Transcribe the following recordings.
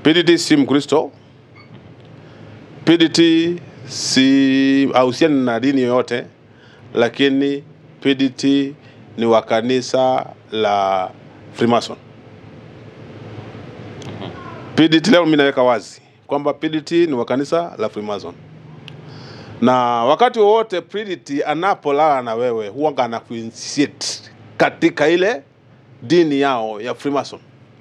PDT si Mkristo. PDT si hahusiani na dini yoyote, lakini PDT ni wa kanisa la Freemason. PDT leo mimi naweka wazi kwamba PDT ni wa kanisa la Freemason, na wakati wowote PDT anapolala na wewe huwa anakuinitiate katika ile dini yao ya Freemason.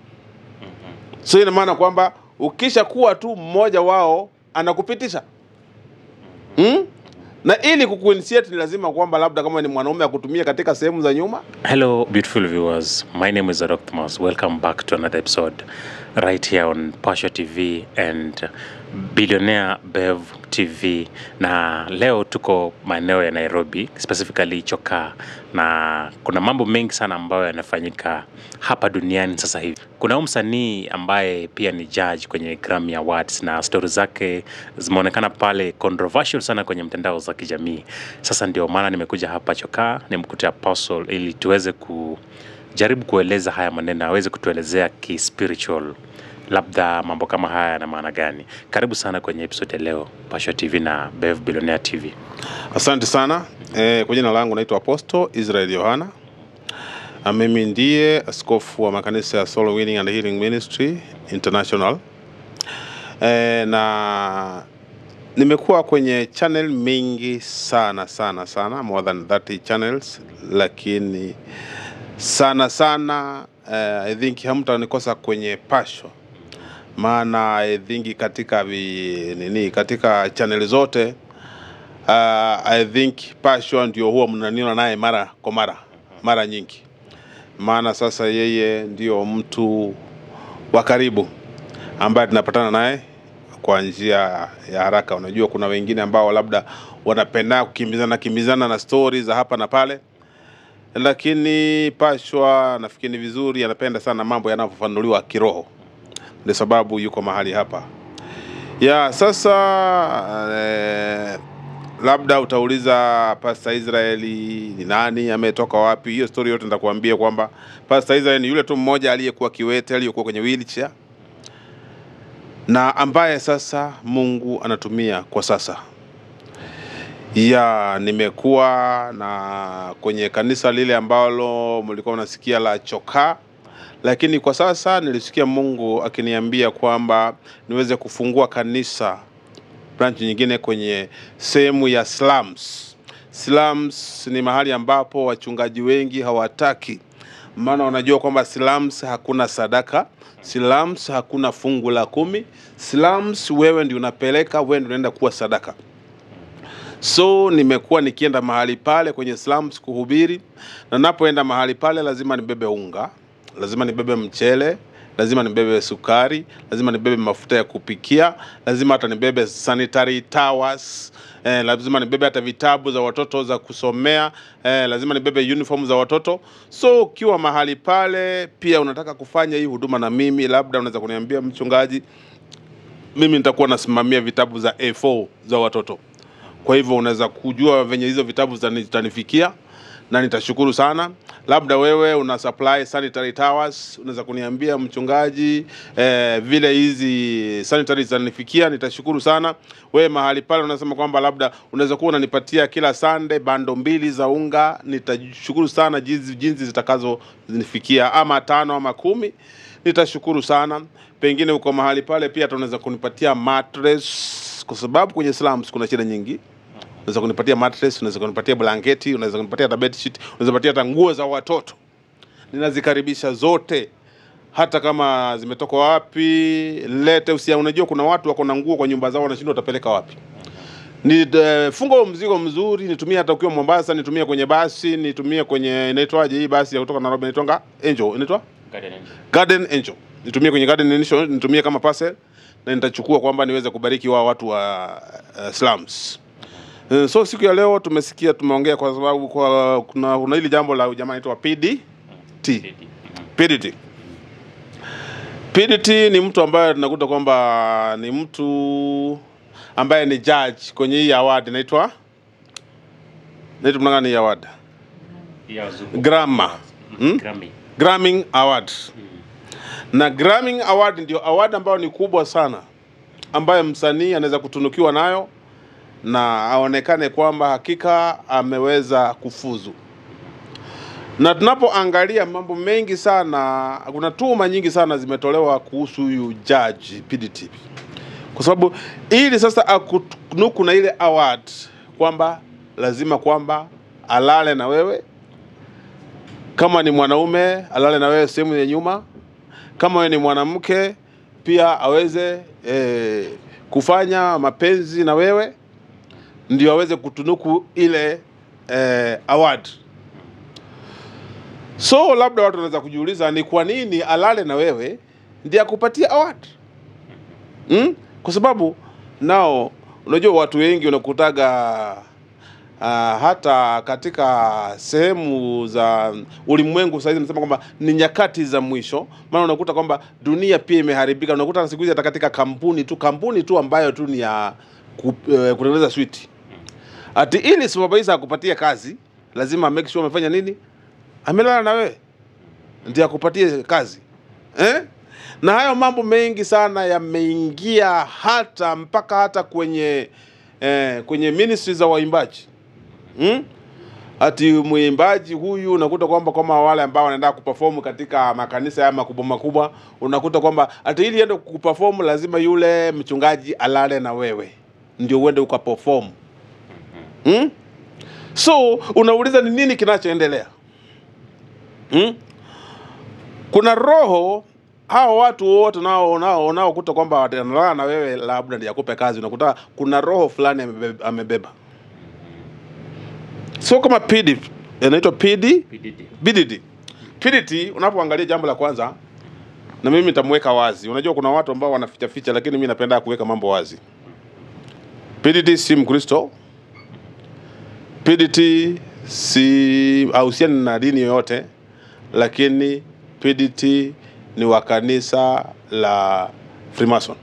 So ina maana kwamba ukisha kuwa tu mmoja wao anakupitisha hmm? na ili kukuinitiate ni lazima kwamba labda kama ni mwanaume akutumia katika sehemu za nyuma Hello, beautiful viewers. My name is Arok Thomas. Welcome back to another episode right here on Pasha TV and Billionaire Bev TV. Na leo tuko maeneo ya Nairobi, specifically Chokaa, na kuna mambo mengi sana ambayo yanafanyika hapa duniani sasa hivi. Kuna huyu msanii ambaye pia ni judge kwenye Grammy Awards na stori zake zimeonekana pale controversial sana kwenye mtandao za kijamii. Sasa ndio maana nimekuja hapa Chokaa nimkute Apostle ili tuweze kujaribu kueleza haya maneno, aweze kutuelezea kispiritual, labda mambo kama haya yana maana gani. Karibu sana kwenye episode ya leo Pasha TV na Bev Billionaire TV. Asante sana e, kwa jina langu naitwa Apostle Israel Yohana. Na mimi ndiye askofu wa makanisa ya Soul Winning and Healing Ministry International. E, na nimekuwa kwenye channel mingi sana sana sana, more than 30 channels, lakini sana sana uh, I think hamtanikosa kwenye Pasho, maana I think katika vi, nini katika channel zote uh, I think Pasho ndio huwa mnaniona naye mara kwa mara mara nyingi, maana sasa yeye ndio mtu wa karibu ambaye tunapatana naye kwa njia ya haraka. Unajua, kuna wengine ambao labda wanapenda kukimbizana kimbizana na stori za hapa na pale, lakini Pashwa nafikiri ni vizuri, anapenda sana mambo yanayofafanuliwa kiroho, ndio sababu yuko mahali hapa ya sasa. Eh, labda utauliza Pastor Israeli ni nani, ametoka wapi? Hiyo story yote nitakwambia kwamba Pastor Israeli ni yule tu mmoja aliyekuwa kiwete, aliyekuwa kwenye wheelchair na ambaye sasa Mungu anatumia kwa sasa. Ya, nimekuwa na kwenye kanisa lile ambalo mlikuwa mnasikia la Chokaa, lakini kwa sasa nilisikia Mungu akiniambia kwamba niweze kufungua kanisa branch nyingine kwenye sehemu ya slums. Slums ni mahali ambapo wachungaji wengi hawataki, maana wanajua kwamba slums hakuna sadaka, slums hakuna fungu la kumi, slums wewe ndio unapeleka, wewe ndio unaenda kuwa sadaka. So nimekuwa nikienda mahali pale kwenye slums kuhubiri, na napoenda mahali pale lazima nibebe unga, lazima nibebe mchele, lazima nibebe sukari, lazima nibebe mafuta ya kupikia, lazima hata nibebe sanitary towels, eh, lazima nibebe hata vitabu za watoto za kusomea, eh, lazima nibebe uniform za watoto. So ukiwa mahali pale pia unataka kufanya hii huduma na mimi, labda unaweza kuniambia mchungaji, mimi nitakuwa nasimamia vitabu za A4 za watoto. Kwa hivyo unaweza kujua venye hizo vitabu zitani- zitanifikia na nitashukuru sana. Labda wewe una supply sanitary towers, unaweza kuniambia mchungaji, eh, vile hizi sanitary zitanifikia, nitashukuru sana. Wewe mahali pale unasema kwamba labda unaweza kuwa unanipatia kila Sunday bando mbili za unga, nitashukuru sana jinsi jinsi zitakazonifikia, ama tano ama kumi, nitashukuru sana. Pengine uko mahali pale pia hata unaweza kunipatia mattress, kwa sababu kwenye slums kuna shida nyingi unaweza kunipatia mattress, unaweza kunipatia blanketi, unaweza kunipatia hata bedsheet, unaweza kunipatia hata nguo za watoto. Ninazikaribisha zote, hata kama zimetoka wapi, lete. Usia, unajua kuna watu wako na nguo kwa nyumba zao, wanashindwa watapeleka wapi. Ni uh, funga huo mzigo mzuri, nitumie hata ukiwa Mombasa, nitumie kwenye basi, nitumie kwenye inaitwaje hii basi ya kutoka Nairobi, inaitwanga Angel, inaitwa Garden Angel. Nitumie kwenye Garden Angel, nitumie kama parcel na nitachukua kwamba niweze kubariki wa watu wa uh, slums. Eh, So siku ya leo tumesikia, tumeongea kwa sababu kwa kuna, kuna hili jambo la jamaa anaitwa PDT. PDT. PDT ni mtu ambaye tunakuta kwamba ni mtu ambaye ni judge kwenye hii award inaitwa inaitwa mnangani hii award Ya wazungu. Gramma. Hmm? Grammy. Grammy Award. na Grammy Award ndio award ambayo ni kubwa sana ambayo msanii anaweza kutunukiwa nayo na aonekane kwamba hakika ameweza kufuzu. Na tunapoangalia mambo mengi sana, kuna tuhuma nyingi sana zimetolewa kuhusu huyu judge PDT, kwa sababu ili sasa akunuku na ile award kwamba lazima kwamba alale na wewe, kama ni mwanaume alale na wewe sehemu ya nyuma, kama wewe ni mwanamke pia aweze eh, kufanya mapenzi na wewe ndio aweze kutunuku ile eh, award. So labda watu wanaweza kujiuliza ni kwa nini alale na wewe ndiye akupatie award hmm? Kwa sababu nao unajua watu wengi unakutaga uh, hata katika sehemu za ulimwengu sasa hizi nasema kwamba ni nyakati za mwisho, maana unakuta kwamba dunia pia imeharibika. Unakuta siku hizi hata katika kampuni tu kampuni tu ambayo tu ni ya ku- eh, kutengeneza switi, ati ili supervisor akupatie kazi lazima make sure amefanya nini, amelala na wewe ndio akupatie kazi eh? Na hayo mambo mengi sana yameingia hata mpaka hata kwenye eh, kwenye ministry za waimbaji hmm? Ati mwimbaji huyu unakuta kwamba kama wale ambao wanaenda kuperform katika makanisa ya makubwa makubwa, unakuta kwamba ati ili ende kuperform lazima yule mchungaji alale na wewe ndio uende ukaperform hmm? So unauliza ni nini kinachoendelea hmm? Kuna roho hao watu wote nao nao unaokuta kwamba wanalala na wewe, labda ndiye akupe kazi, unakuta kuna roho fulani amebe- amebeba, sio kama PD, inaitwa PD PDD. BDD. PDT unapoangalia jambo la kwanza na mimi nitamweka wazi. Unajua kuna watu ambao wanaficha ficha, lakini mimi napenda kuweka mambo wazi. PDT si Mkristo. PDT si hahusiani na dini yoyote, lakini PDT ni wa kanisa la Freemason.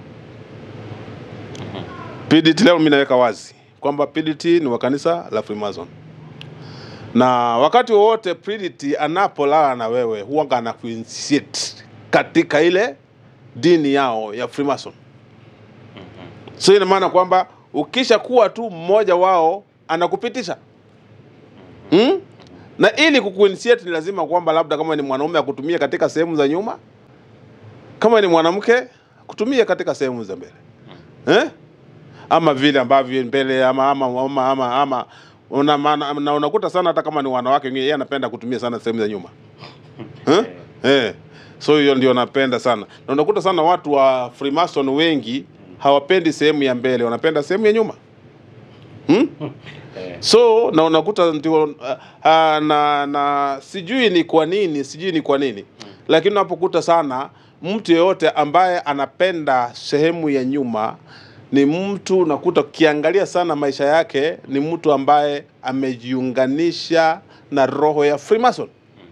PDT leo mimi naweka wazi kwamba PDT ni wa kanisa la Freemason na wakati wowote Purity anapolala na wewe huwa anakuinitiate katika ile dini yao ya Freemason. So ina maana kwamba ukisha kuwa tu mmoja wao anakupitisha hmm? na ili kukuinitiate ni lazima kwamba labda kama ni mwanaume akutumie katika sehemu za nyuma, kama ni mwanamke kutumie katika sehemu za mbele eh? ama vile ambavyo mbele ama ama ama ama, ama una, maana- na unakuta sana hata kama ni wanawake wengine yeye anapenda kutumia sana sehemu za nyuma eh? Eh. So hiyo ndio napenda sana, na unakuta sana watu wa Freemason wengi hawapendi sehemu ya mbele, wanapenda sehemu ya nyuma hmm? So na unakuta ndio uh, uh, na, na sijui ni kwa nini, sijui ni kwa nini lakini unapokuta sana mtu yeyote ambaye anapenda sehemu ya nyuma ni mtu unakuta ukiangalia sana maisha yake ni mtu ambaye amejiunganisha na roho ya Freemason.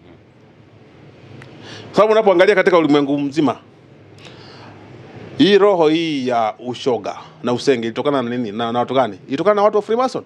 Sababu unapoangalia katika ulimwengu mzima hii roho hii ya ushoga na usenge ilitokana na nini? Na, na watu gani? Ilitokana na watu wa Freemason,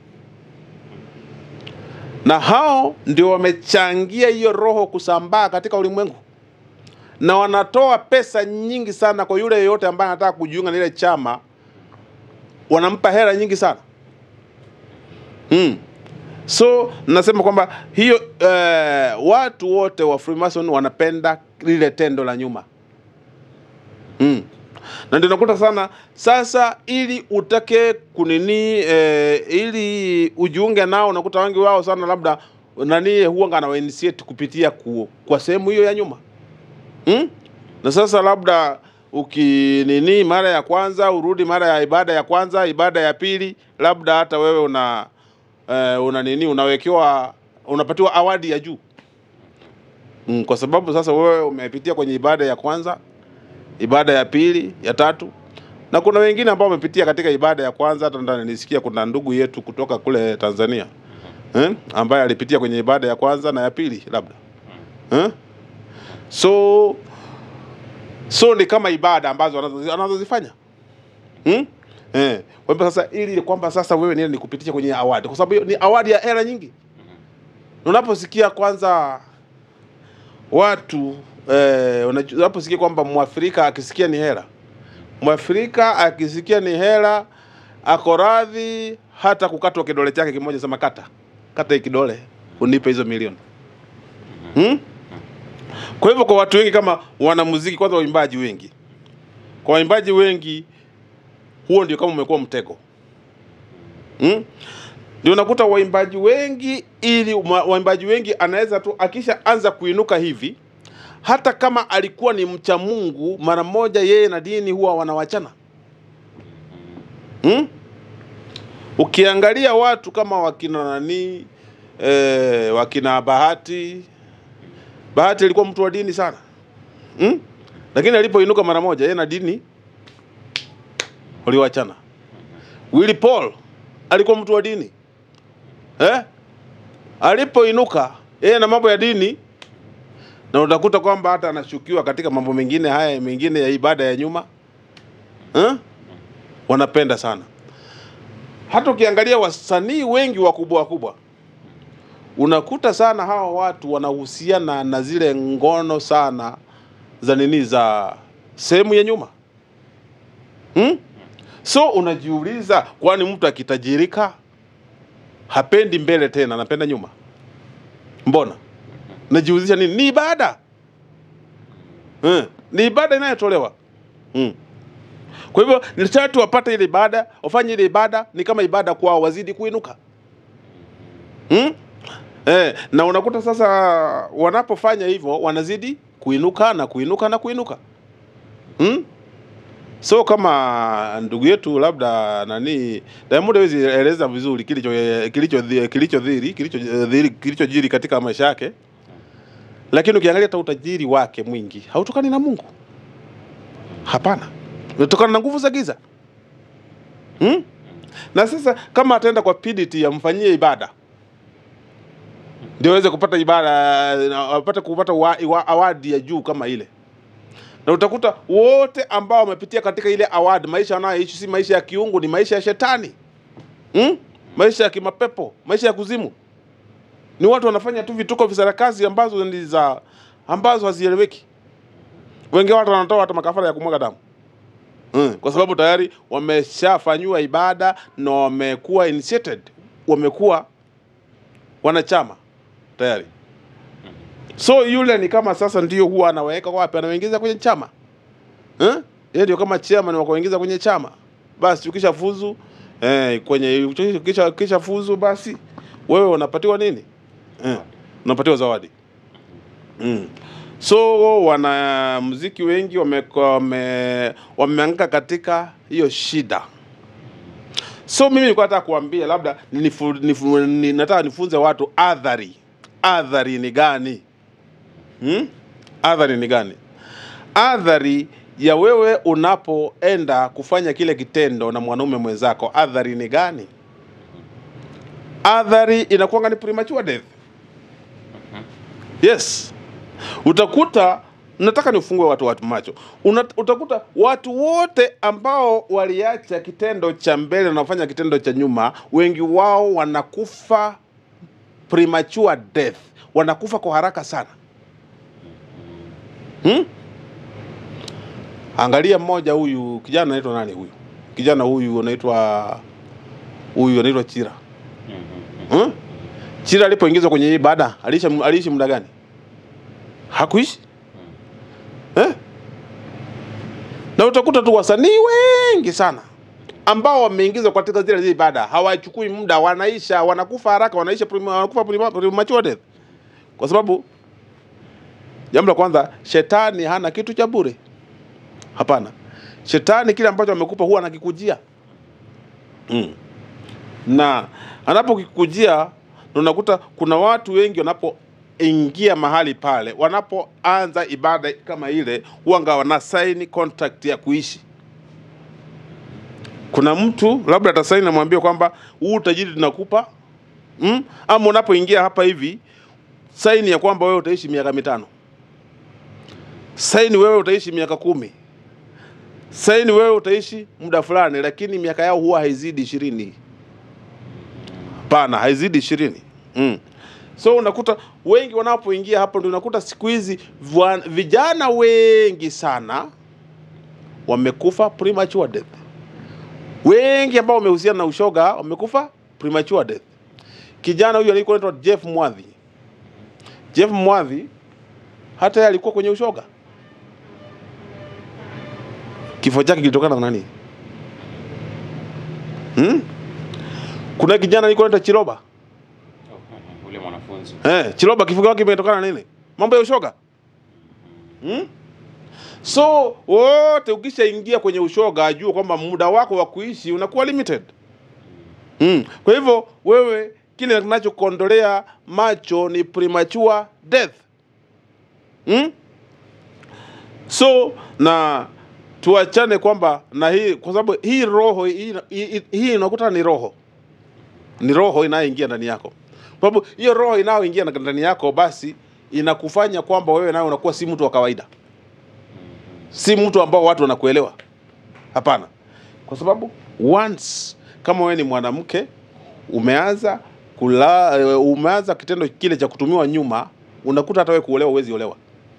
na hao ndio wamechangia hiyo roho kusambaa katika ulimwengu, na wanatoa pesa nyingi sana kwa yule yeyote ambaye anataka kujiunga na ile chama, wanampa hela nyingi sana mm. So nasema kwamba hiyo eh, watu wote wa Freemason wanapenda lile tendo la nyuma mm. Na ndio nakuta sana sasa, ili utake kunini eh, ili ujiunge nao, unakuta wengi wao sana labda nani huwa anawa initiate kupitia ku, kwa sehemu hiyo ya nyuma mm? Na sasa labda ukinini mara ya kwanza urudi mara ya ibada ya kwanza, ibada ya pili, labda hata wewe una eh, una nini unawekewa unapatiwa awadi ya juu mm, kwa sababu sasa wewe umepitia kwenye ibada ya kwanza, ibada ya pili, ya tatu, na kuna wengine ambao wamepitia katika ibada ya kwanza. Hata ndani nisikia kuna ndugu yetu kutoka kule Tanzania eh, ambaye alipitia kwenye ibada ya kwanza na ya pili labda eh? so so ni kama ibada ambazo anazozi- anazozifanya hmm? Eh, kwa hivyo sasa ili kwamba sasa wewe niende nikupitisha kwenye awadi, kwa sababu hiyo ni awadi ya hela nyingi. Unaposikia kwanza watu eh, unaju- unaposikia kwamba mwafrika akisikia ni hela mwafrika akisikia ni hela ako radhi hata kukatwa kidole chake kimoja sema kata kata hii kidole unipe hizo milioni hmm? kwa hivyo kwa watu wengi kama wanamuziki kwanza waimbaji wengi kwa waimbaji wengi huo ndio kama umekuwa mtego hmm? ndio unakuta waimbaji wengi ili ma- waimbaji wengi anaweza tu akisha anza kuinuka hivi hata kama alikuwa ni mcha Mungu mara moja yeye na dini huwa wanawachana hmm? ukiangalia watu kama wakina nani eh, wakina Bahati Bahati alikuwa mtu wa dini sana hmm? lakini alipoinuka mara moja yeye na dini waliwachana Willy Paul alikuwa mtu wa dini eh? alipoinuka yeye na mambo ya dini na utakuta kwamba hata anashukiwa katika mambo mengine haya mengine ya ibada ya nyuma eh? wanapenda sana hata ukiangalia wasanii wengi wakubwa wakubwa unakuta sana hawa watu wanahusiana na zile ngono sana za nini za sehemu ya nyuma hmm? so unajiuliza kwani mtu akitajirika hapendi mbele tena anapenda nyuma mbona najiuzisha nini ni ibada hmm. ni ibada inayotolewa hmm. kwa hivyo ni sharti wapate ile ibada wafanye ile ibada ni kama ibada kwao wazidi kuinuka hmm? eh, na unakuta sasa wanapofanya hivyo wanazidi kuinuka na kuinuka na kuinuka hmm? so kama ndugu yetu labda nani Diamond hawezi eleza vizuri kilicho kilicho kilicho dhiri kilicho dhiri kilichojiri katika maisha yake, lakini ukiangalia hata utajiri wake mwingi hautokani na Mungu. Hapana, unatokana na nguvu za giza hmm? Na sasa kama ataenda kwa PDT amfanyie ibada ndio aweze kupata ibada apate kupata wa- wa- awadi ya juu kama ile na utakuta wote ambao wamepitia katika ile award, maisha wanayoishi si maisha ya kiungu, ni maisha ya shetani hmm? maisha ya kimapepo, maisha ya kuzimu. Ni watu wanafanya tu vituko visarakazi ambazo ni za ambazo hazieleweki. Wengi watu wanatoa hata makafara ya kumwaga damu hmm. kwa sababu tayari wameshafanyiwa ibada na wamekuwa initiated, wamekuwa wanachama tayari. So yule ni kama sasa ndio huwa anaweka wapi, anawaingiza kwenye chama eh? Yeye ndio kama chairman wa kuingiza kwenye chama. Basi ukisha fuzu eh, kwenye ukisha, ukisha fuzu basi wewe unapatiwa nini eh, unapatiwa zawadi mm. So wanamuziki wengi wame, wame, wameanguka katika hiyo shida. So mimi nilikuwa nataka kuambia labda nifu, nifu, ni, nataka nifunze watu adhari. Adhari ni gani? Hmm? Adhari ni gani? Adhari ya wewe unapoenda kufanya kile kitendo na mwanaume mwenzako, adhari ni gani? Adhari inakuwa ni premature death. Yes, utakuta nataka nifungue watu watu macho. Una, utakuta watu wote ambao waliacha kitendo cha mbele na kufanya kitendo cha nyuma, wengi wao wanakufa premature death, wanakufa kwa haraka sana. Hmm? Angalia mmoja huyu kijana anaitwa nani huyu? Kijana huyu anaitwa huyu anaitwa Chira. Hmm? Chira alipoingizwa kwenye hii ibada aliishi aliishi muda gani? Hakuishi. Eh? Na utakuta tu wasanii wengi sana ambao wameingizwa katika zile zile ibada hawachukui muda, wanaisha, wanakufa haraka, wanaisha prema- wanakufa prema- premature death, kwa sababu jambo la kwanza, shetani hana kitu cha bure. Hapana, shetani kile ambacho amekupa huwa anakikujia mm. na anapokikujia ndo unakuta kuna watu wengi wanapoingia mahali pale, wanapoanza ibada kama ile, huanga wana sign contract ya kuishi. Kuna mtu labda atasaini namwambia kwamba huu utajiri tunakupa mm? ama unapoingia hapa hivi saini ya kwamba wewe utaishi miaka mitano saini wewe utaishi miaka kumi saini wewe utaishi muda fulani, lakini miaka yao huwa haizidi ishirini. Hapana, haizidi ishirini. Mm. So unakuta wengi wanapoingia hapo, ndio unakuta siku hizi vwa- vijana wengi sana wamekufa premature death. Wengi ambao wamehusiana na ushoga wamekufa premature death. Kijana huyu alikuwa anaitwa Jeff Mwadhi. Jeff Mwadhi hata yeye alikuwa kwenye ushoga. Kifo chake kilitokana na nani? Hmm? Kuna kijana alikuwa anaitwa Chiroba. ule mwanafunzi Eh, Chiroba kifo chake kimetokana na nini? Mambo ya ushoga. Hmm? So wote ukishaingia kwenye ushoga ajua kwamba muda wako wa kuishi unakuwa limited. Mm. Kwa hivyo wewe kile kinachokondolea macho ni premature death. Mm? So na tuachane kwamba na hii kwa sababu hii roho hii, hii, hii unakuta ni roho ni roho inayoingia ndani yako kwa sababu hiyo roho inayoingia ndani yako basi inakufanya kwamba wewe nawe unakuwa si mtu wa kawaida si mtu ambao watu wanakuelewa hapana kwa sababu once kama wewe ni mwanamke umeanza kula eh, umeanza kitendo kile cha kutumiwa nyuma unakuta hata wewe kuolewa huwezi olewa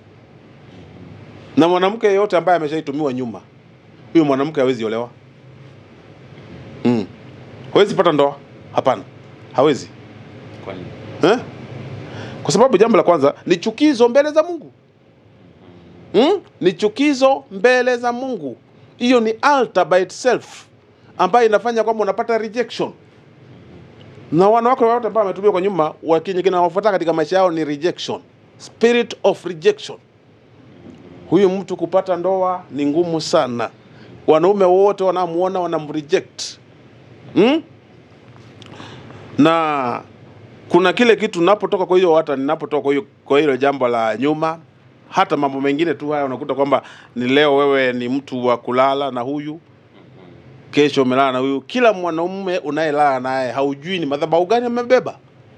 na mwanamke yeyote ambaye ameshaitumiwa nyuma huyo mwanamke hawezi olewa mm. hawezi pata ndoa hapana hawezi kwani eh? kwa sababu jambo la kwanza ni chukizo mbele za mungu hmm? ni chukizo mbele za mungu hiyo ni altar by itself ambayo inafanya kwamba unapata rejection na wanawake wote ambao wametumia kwa nyuma wakinye kinawafuata katika maisha yao ni rejection spirit of rejection huyu mtu kupata ndoa ni ngumu sana wanaume wote wanamuona wanamreject hmm? na kuna kile kitu napotoka kwa hiyo hata ninapotoka kwa hiyo kwa hilo jambo la nyuma hata mambo mengine tu haya unakuta kwamba ni leo wewe ni mtu wa kulala na huyu kesho umelala na huyu kila mwanaume unayelala naye haujui ni madhabahu gani amebeba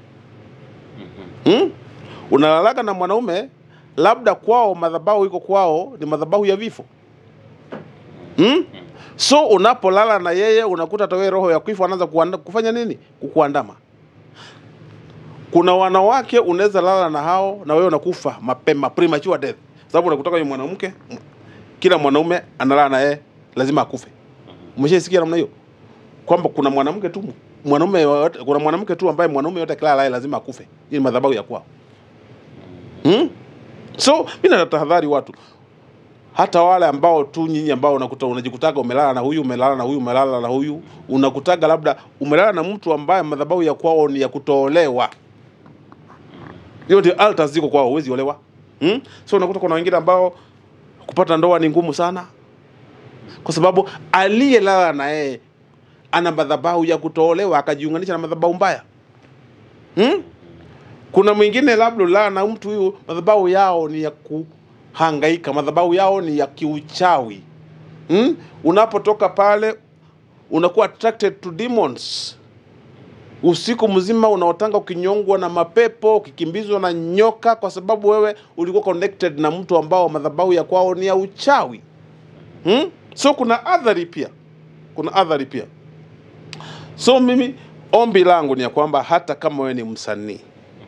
hmm? unalalaga na mwanaume labda kwao madhabahu iko kwao ni madhabahu ya vifo hmm? so unapolala na yeye unakuta hata wewe roho ya kifo anaanza kuanda- kufanya nini kukuandama kuna wanawake unaweza lala na hao na wewe unakufa mapema premature death sababu unakutaka yule mwanamke m- kila mwanaume analala na yeye lazima akufe umeshaisikia namna hiyo kwamba kuna mwanamke tu mwanaume yoyote- kuna mwanamke tu ambaye mwanaume yote akilala naye lazima akufe hii ni madhabahu ya kwao hmm? so mi natahadhari watu hata wale ambao tu nyinyi ambao unakuta unajikutaga umelala na huyu umelala na huyu umelala na huyu unakutaga labda umelala na mtu ambaye madhabahu ya kwao ni ya kutoolewa hiyo ndio altars ziko kwao huwezi olewa hmm? so unakuta kuna wengine ambao kupata ndoa ni ngumu sana kwa sababu aliyelala na yeye ana madhabahu ya kutoolewa akajiunganisha na madhabahu mbaya hmm? kuna mwingine labda ulala na mtu huyu madhabahu yao ni ya kuhangaika madhabahu yao ni ya kiuchawi hmm? unapotoka pale unakuwa attracted to demons usiku mzima unaotanga ukinyongwa na mapepo ukikimbizwa na nyoka kwa sababu wewe ulikuwa connected na mtu ambao madhabahu ya kwao ni ya uchawi hmm? so kuna adhari pia kuna adhari pia so mimi ombi langu ni ya kwamba hata kama wewe ni msanii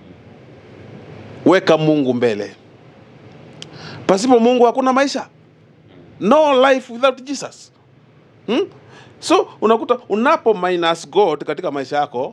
weka mungu mbele pasipo mungu hakuna maisha no life without jesus hmm? so unakuta unapo minus god katika maisha yako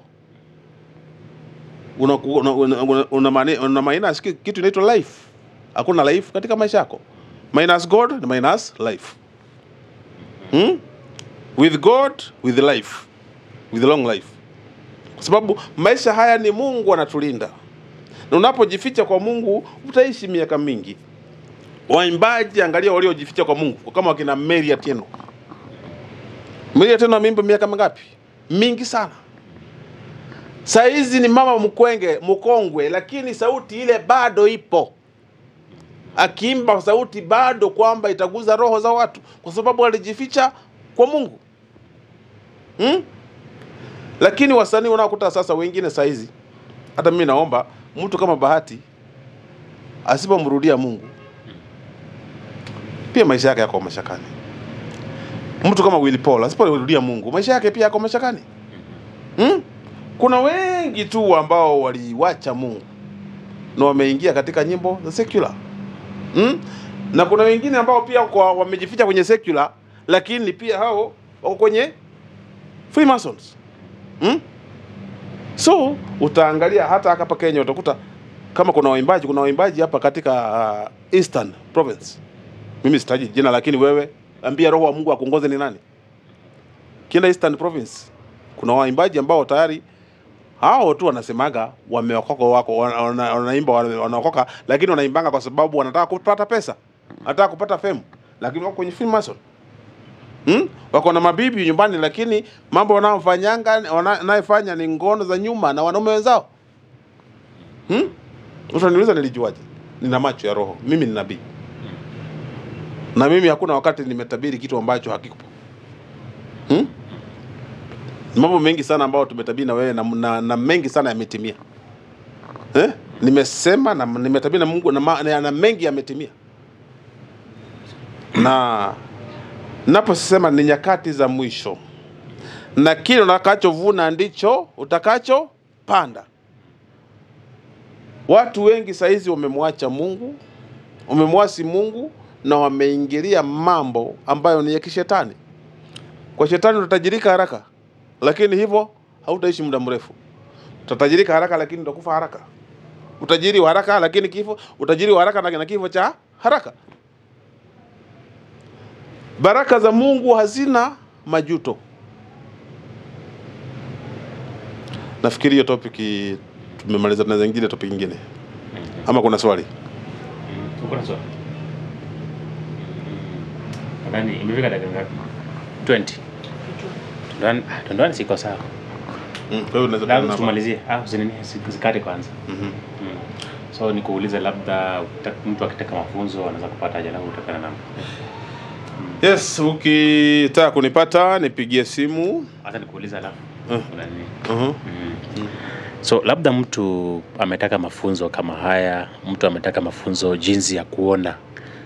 una, una, una, una, una, mani- una minus ki- kitu inaitwa life hakuna life katika maisha yako minus god ni minus life hmm? with god with life with long life kwa sababu maisha haya ni mungu anatulinda na unapojificha kwa mungu utaishi miaka mingi waimbaji angalia waliojificha kwa mungu kama wakina mary atieno mary atieno ameimba miaka mingapi mingi sana saizi ni mama mkwenge mkongwe lakini sauti ile bado ipo akiimba sauti bado kwamba itaguza roho za watu kwa sababu alijificha kwa mungu hmm? lakini wasanii unaokuta sasa wengine saizi hata mimi naomba mtu kama bahati asipomrudia mungu pia maisha yake yako mashakani mtu kama Willy Paul asipomrudia mungu maisha yake pia yako mashakani hmm? kuna wengi tu ambao waliwacha Mungu na wameingia katika nyimbo za secular mm? na kuna wengine ambao pia kwa wamejificha kwenye secular, lakini pia hao wako kwenye Freemasons mm? So utaangalia hata hapa Kenya utakuta kama kuna waimbaji, kuna waimbaji hapa katika uh, Eastern Province. Mimi sitaji jina, lakini wewe ambia roho wa Mungu akuongoze ni nani? Kila Eastern Province kuna waimbaji ambao tayari hao tu wanasemaga wameokoka, wako wana- wana- wanaimba wana- wanaokoka, lakini wanaimbanga kwa sababu wanataka kupata pesa, wanataka kupata fame, lakini wako kwenye Freemason. Hmm? Wako na mabibi nyumbani, lakini mambo wanayofanyanga wanayofanya ni ngono za nyuma na wanaume wenzao. Hmm? Utaniuliza nilijuaje? Nina macho ya roho, mimi ni nabii, na mimi hakuna wakati nimetabiri kitu ambacho hakipo. Hmm? Mambo mengi sana ambayo tumetabiri na wewe na, na, na mengi sana yametimia. Eh? Nimesema na nimetabiri na Mungu na, ma- na, na mengi yametimia. Na naposema ni nyakati za mwisho, na kile utakachovuna ndicho utakachopanda. Watu wengi saizi wamemwacha Mungu, wamemwasi Mungu na wameingilia mambo ambayo ni ya kishetani. Kwa shetani utatajirika haraka, lakini hivyo hautaishi muda mrefu. Utatajirika haraka, lakini utakufa haraka. Utajiri wa haraka, lakini kifo, utajiri wa haraka na na kifo cha haraka. Baraka za Mungu hazina majuto. Nafikiri hiyo topic tumemaliza, tunaweza ingine topic nyingine, ama kuna swali? Uko na swali? Nadhani imefika dakika ngapi? 20. Tundoani, ah, tundoani siko sawa. Mm, kwa hiyo unaweza Labda kuanza. tumalizie. Ah, usinini zikate kwanza. Mhm. Mm. So nikuulize labda ukita- mtu akitaka mafunzo anaweza kupata aje alafu utapana namba. Yes, ukitaka kunipata nipigie simu. Hata nikuulize alafu. Mm. Kuna nini? Mhm. Mm. So labda mtu ametaka mafunzo kama haya, mtu ametaka mafunzo jinsi ya kuona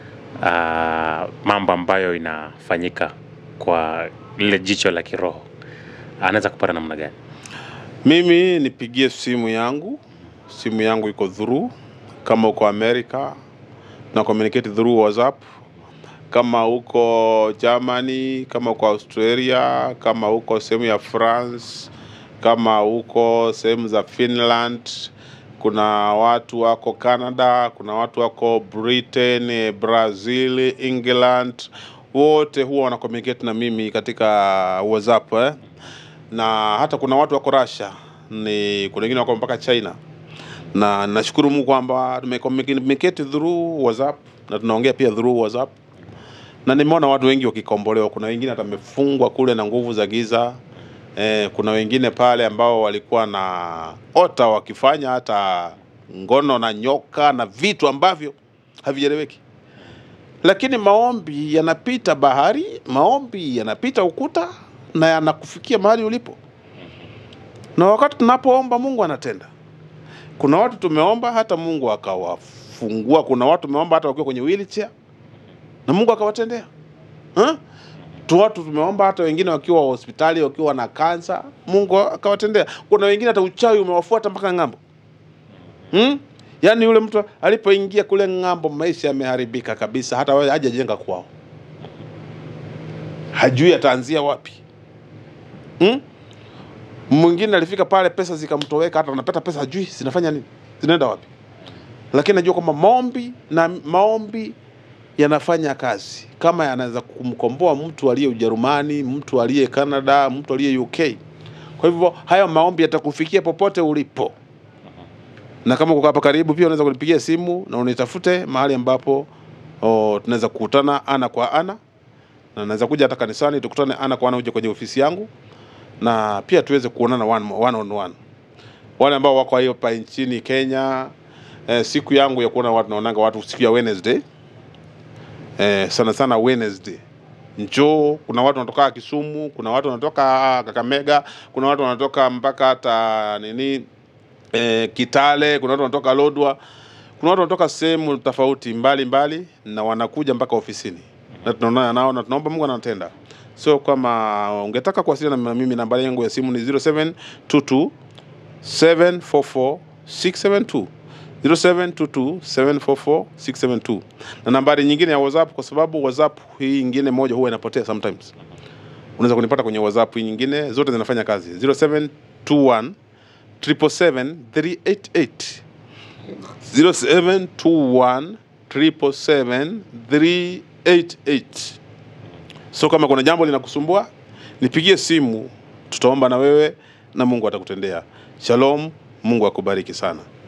uh, mambo ambayo inafanyika kwa lile jicho la kiroho, anaweza kupata namna gani? Mimi nipigie simu yangu, simu yangu iko through. Kama uko America na communicate through WhatsApp, kama uko Germany, kama uko Australia, kama uko sehemu ya France, kama uko sehemu za Finland, kuna watu wako Canada, kuna watu wako Britain, eh, Brazil, England, wote huwa wana communicate na mimi katika WhatsApp eh? na hata kuna watu wako Russia, ni kuna wengine wako mpaka China, na nashukuru Mungu kwamba tumecommunicate through WhatsApp na tunaongea pia through WhatsApp, na nimeona watu wengi wakikombolewa. Kuna wengine hata wamefungwa kule na nguvu za giza eh, kuna wengine pale ambao walikuwa na ota wakifanya hata ngono na nyoka na vitu ambavyo havieleweki lakini maombi yanapita bahari, maombi yanapita ukuta na yanakufikia mahali ulipo, na wakati tunapoomba Mungu anatenda. Kuna watu tumeomba hata Mungu akawafungua. Kuna watu tumeomba hata wakiwa kwenye wheelchair na Mungu akawatendea ha? tu watu tumeomba hata wengine wakiwa hospitali wakiwa na kansa, Mungu akawatendea. Kuna wengine hata uchawi umewafuata mpaka ng'ambo hmm? Yaani yule mtu alipoingia kule ng'ambo, maisha yameharibika kabisa, hata wewe hajajenga kwao, hajui ataanzia wapi hmm? Mwingine alifika pale, pesa zikamtoweka, hata anapata pesa hajui zinafanya nini, zinaenda wapi, lakini najua kwamba maombi na maombi yanafanya kazi, kama yanaweza kumkomboa mtu aliye Ujerumani, mtu aliye Canada, mtu aliye UK. Kwa hivyo hayo maombi yatakufikia popote ulipo na kama uko hapa karibu pia unaweza kunipigia simu na unitafute mahali ambapo oh, tunaweza kukutana ana kwa ana, na naweza kuja hata kanisani tukutane ana kwa ana, uje kwenye ofisi yangu na pia tuweze kuonana one, one on one. Wale ambao wako hapa nchini Kenya, eh, siku yangu ya kuona watu naonanga watu siku ya Wednesday eh, sana sana Wednesday njoo. Kuna watu wanatoka Kisumu, kuna watu wanatoka Kakamega, kuna watu wanatoka mpaka hata nini eh, Kitale, kuna watu wanatoka Lodwa, kuna watu wanatoka sehemu tofauti mbali mbali, na wanakuja mpaka ofisini na tunaonana nao na tunaomba Mungu anatenda. So kama ungetaka kuwasiliana na mimi, nambari yangu ya simu ni 0722 744 672 0722 744 672 na nambari nyingine ya WhatsApp, kwa sababu WhatsApp hii nyingine moja huwa inapotea sometimes. Unaweza kunipata kwenye WhatsApp hii nyingine, zote zinafanya kazi 0721 777 388 0721 777 388. So kama kuna jambo linakusumbua nipigie simu, tutaomba na wewe na Mungu atakutendea. Shalom, Mungu akubariki sana.